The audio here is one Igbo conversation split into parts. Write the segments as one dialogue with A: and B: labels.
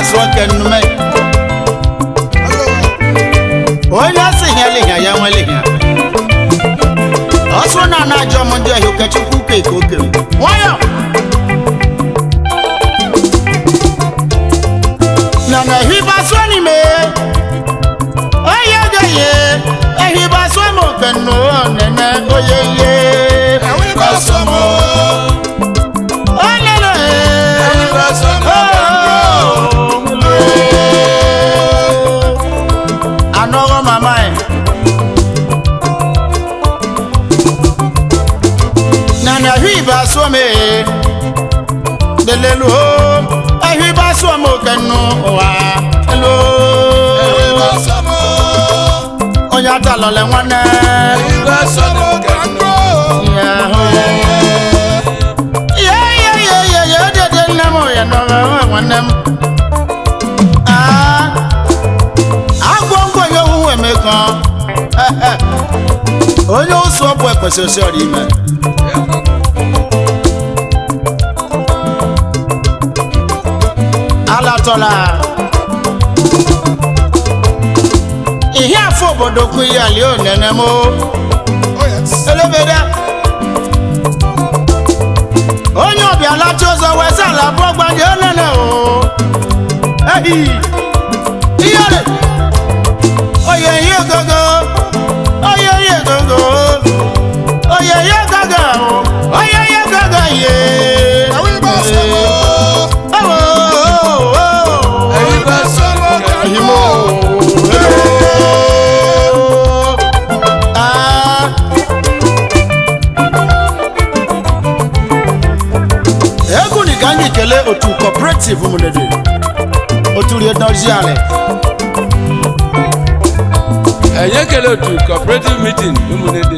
A: asụ oke nnume onye si ihe lihia ya nwe lihia ọsụ na ana ajọ m ndị ọhịa okechukwu ka eke oke nwayọ na na ehiba sụ n'ime oye oge ehiba sụ m oke nnu nene oye ye
B: Ehiba sụ m.
A: olele
B: Ehiba sụ m oke nnu.
A: anọghọ mama ẹ nana ehiba sụ m lelelu o ehiba sụ m oke nnu ụwa elu
B: Ehiba sụ m.
A: onye atalọle nwanne
B: Ehiba sụ m oke nnu.
A: ya hụ ya ya ya ya ya dede nne m ya nọrọ nwanne m Ah, agwọ ngwonye owuwu emekọ onye ụsụ ọbụ ekwesị osi ọrụ ime alatọla ihe afọ obodo kwu ya lie onene m
B: Oh, yes.
A: elebere onye ọbịa lacha ụzọ weza ala abụọ gbanye onene o ehi ihere oye ihe gogo oye ihe gogo oye ihe gogo oye ihe gogo ye
B: Ehiba sụ m.
A: Ewo, ewo,
B: Ehiba sụ m oke nnu.
A: Ehimo. Ah. egwu ni ka anyị kelee otu cooperative mụnede otu rie dozie ala
C: ẹ̀yẹ́ ekele otu cooperative meeting ụmụnede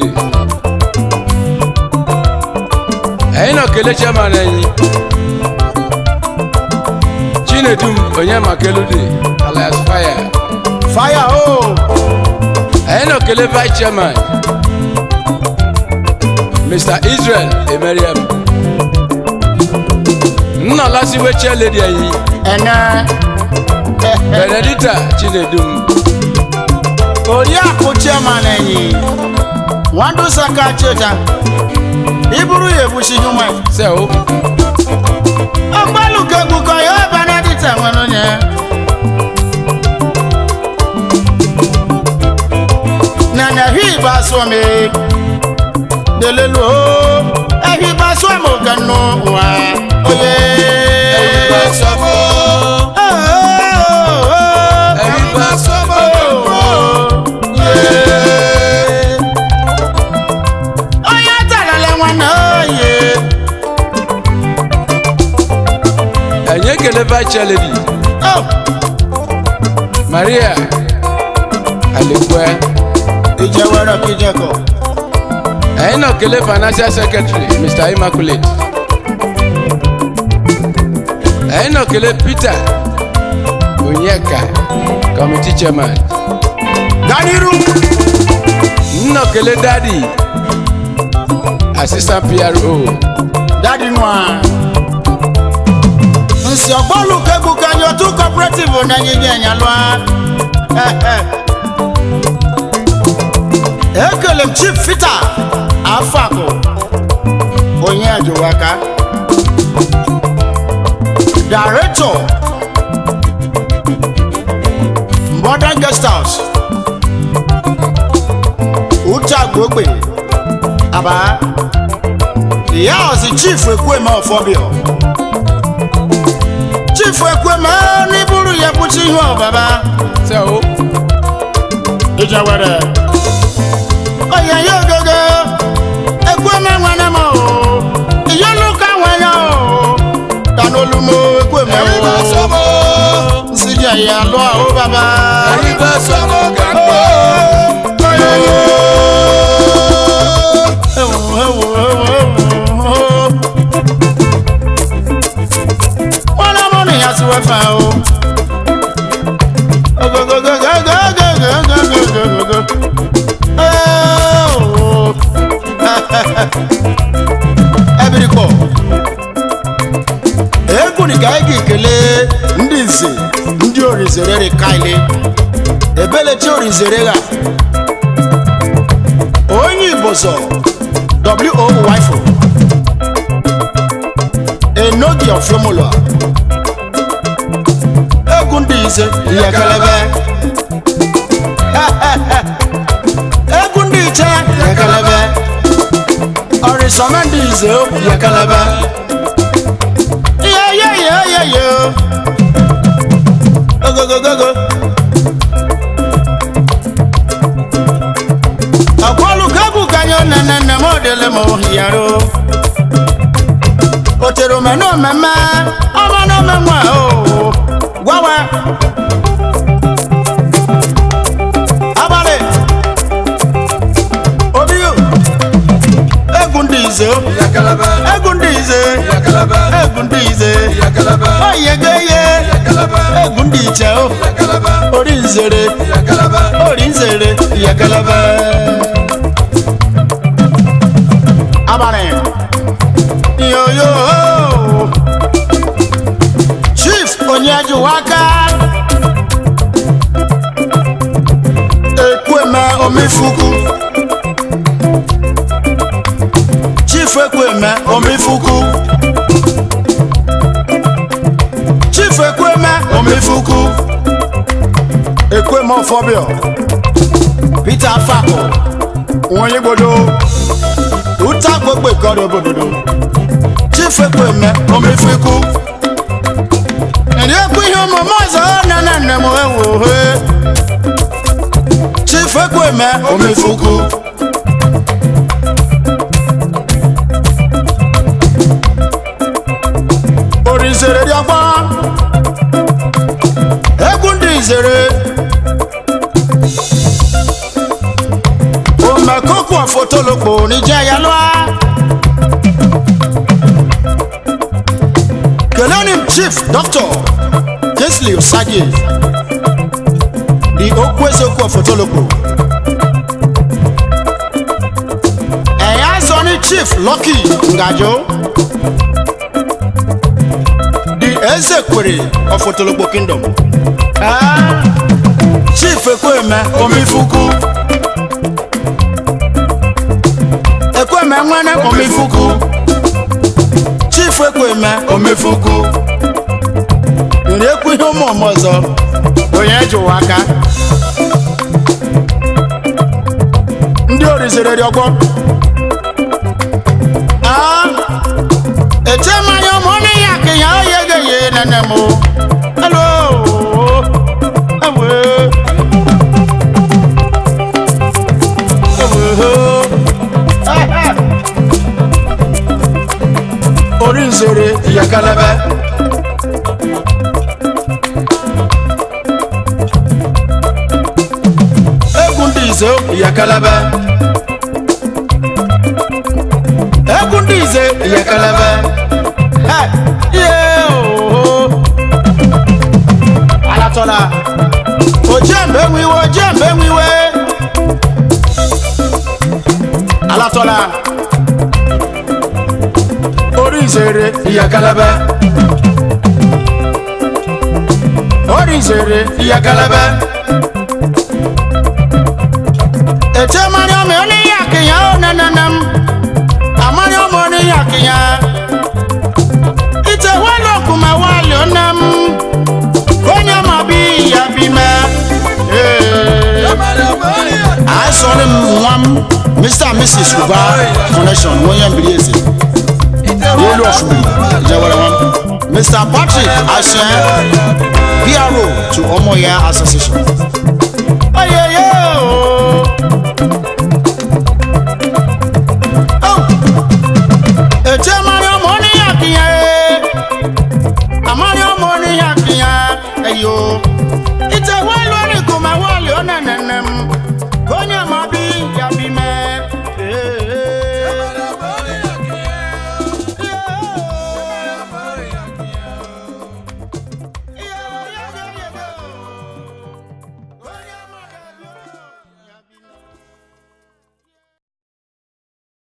C: ẹ̀yin nọ kele chairman ẹ̀yin chinedum onyemakelude alias fire
A: fire o
C: ẹ̀yin nọ kele vice chairman mr israel emeriam nna lasiwe chairlady ẹ̀yin
A: ẹnẹ
C: benedicta chinedum
A: oriakụ chairman ẹ̀yìn nwandu saka cheta iburu ya ebuchi human
C: sẹ́ o
A: ọgbalụkegbuko ya benedita nwere onye nana hiba asụmi delelu o ehiba asụmi okanu wa oye
B: Ehiba sụ m. Ehiba sụ m oke nnu.
A: onye talala nwanne oye
C: ẹ̀yin ekele vice chairlady
A: Oh,
C: maria alekwe
A: ijewere kijeko
C: ẹ̀yin nọ kele financial secretary mr immaculate ẹ̀yin nọ kele peter onyeka committee chairman
A: ganiru
C: nnọ kele dadi assistant pro
A: dadi nwa nsi ọgbọlu kegbuka nye otu cooperative na nyinye enyalụa ekele m chief fita afakụ onye ajụwaka director modern guest house uchagbogbe aba ìyá ọ̀sìn chief ekweme ọ̀fọ́bíọ̀ chief ekweme n'iburu ya bụchi ihe ọbaba
C: sẹ o
A: ìjẹwẹrẹ ọyẹ yóò gẹgẹ ekweme nwere m o ìyọlùkà nwere o tanolumo ekweme
B: Ehiba sụ m.
A: o nsìjẹ ìyá lọ àwọn baba.
B: Ehiba sụ m oke nnu.
A: Ewo, ewo, ewo, ewo. Wọ́n lọ́mọ nìyà sí wẹ́fà o. Ogogogogogogogogogogogo. Ewo. Ebirikọ. Egwu ni ka anyị ga-ekele ndị nze orinzere ri kaile ebelechi orinzere ga onye igbo zọ wo wifo enogi ofiomolo egwu ndị ize ihe kelebe egwu ndị iche ihe kelebe ọrịsọme ndị ize ihe kelebe ihe ye ye ye ye ogogogogo ọkwọlụ kebụ kanye nene nne m odele m ohiyaro o tere omena omeme ọma na omenwe o gwawe abalị obi egwu ndị ize o
B: Yakalaba,
A: egwu ndị ize
B: yakalaba,
A: egwu ndị ize
B: yakalaba,
A: oyegeye
B: yakalaba,
A: egwu ndị iche o
B: yakalaba,
A: ori nzere
B: yakalaba,
A: ori nzere yakalaba abalị yoyo chief onyejuwaka ekweme omefuku chief ekweme omefuku chief ekweme omefuku ekweme ọfọbịọ peter afako onye gbodo uta gbogbo ìkọrọ obododo chief ekweme omefuku ẹni ekwu ihe omume ọzọ nene nne m ewu he chief ekweme omefuku orizere dị ọgbọ egwu ndị izere omekoko fotolokpo níjẹ yalwa kelonim chief doctor kinsley osage di okwesoko fotolokpo ẹ̀yà sọ ní chief lucky ngajo di ezekwere of fotolokpo kingdom ah, chief ekweme omifuku. ekweme nwene omefuku chief ekweme omefuku nri ekwu ihe ụmụ ọmụ ọzọ onye jụwa aka ndị orizere dị ọgbọ Ah, eche mmanya ụmụ onye ya ka ya oye ga-eye nene m alo ewe ewe orí nzere yakalebe. egwu ndị ize yakalebe. egwu ndị ize yakalebe. Hey, yeah, oh. alatọla ojembe nwiwe ojembe nwiwe alatọla orí ìṣeré ìyàkálẹ́bẹ́. orí ìṣeré ìyàkálẹ́bẹ́. ètò mariam oníyàkìyàn ó nananam àmariam oníyàkìyàn. ìtẹ̀wé lókùnmá wà lónàm kónyà má bí ìyá bí mẹ́. àìsàn ni mwam mr and mrs uba connection wọ́n yẹn bìrì èsì yẹlu ọsùnmù ìjẹwẹrẹ wọn mr patrick aṣẹ pro to ọmọya association